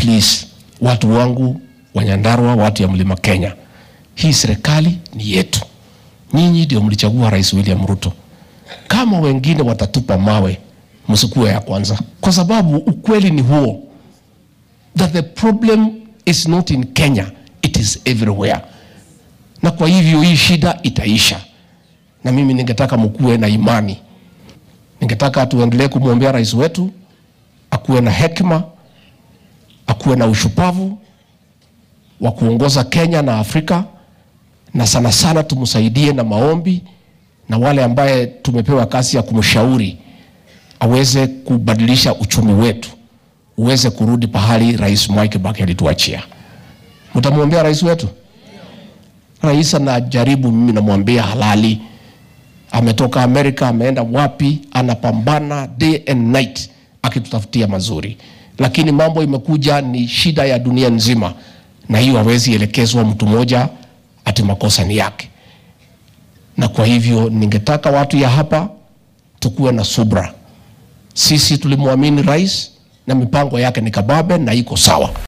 please, watu wangu wa Nyandarua, watu ya mlima Kenya, hii serikali ni yetu. Nyinyi ndio mlichagua Rais William Ruto. Kama wengine watatupa mawe, msikuwe ya kwanza, kwa sababu ukweli ni huo that the problem is not in Kenya, it is everywhere. Na kwa hivyo hii shida itaisha, na mimi ningetaka mkuwe na imani, ningetaka tuendelee kumwombea rais wetu akuwe na hekima, akuwe na ushupavu wa kuongoza Kenya na Afrika, na sana sana tumsaidie na maombi, na wale ambaye tumepewa kazi ya kumshauri aweze kubadilisha uchumi wetu uweze kurudi pahali Rais Mwai Kibaki alituachia. Mtamwombea rais wetu? Rais anajaribu, mimi namwambia halali. Ametoka Amerika, ameenda wapi, anapambana day and night akitutafutia mazuri, lakini mambo imekuja ni shida ya dunia nzima, na hiyo hawezi elekezwa mtu mmoja ati makosa ni yake. Na kwa hivyo ningetaka watu ya hapa tukuwe na subra. Sisi tulimwamini rais na mipango yake ni kababe na iko sawa.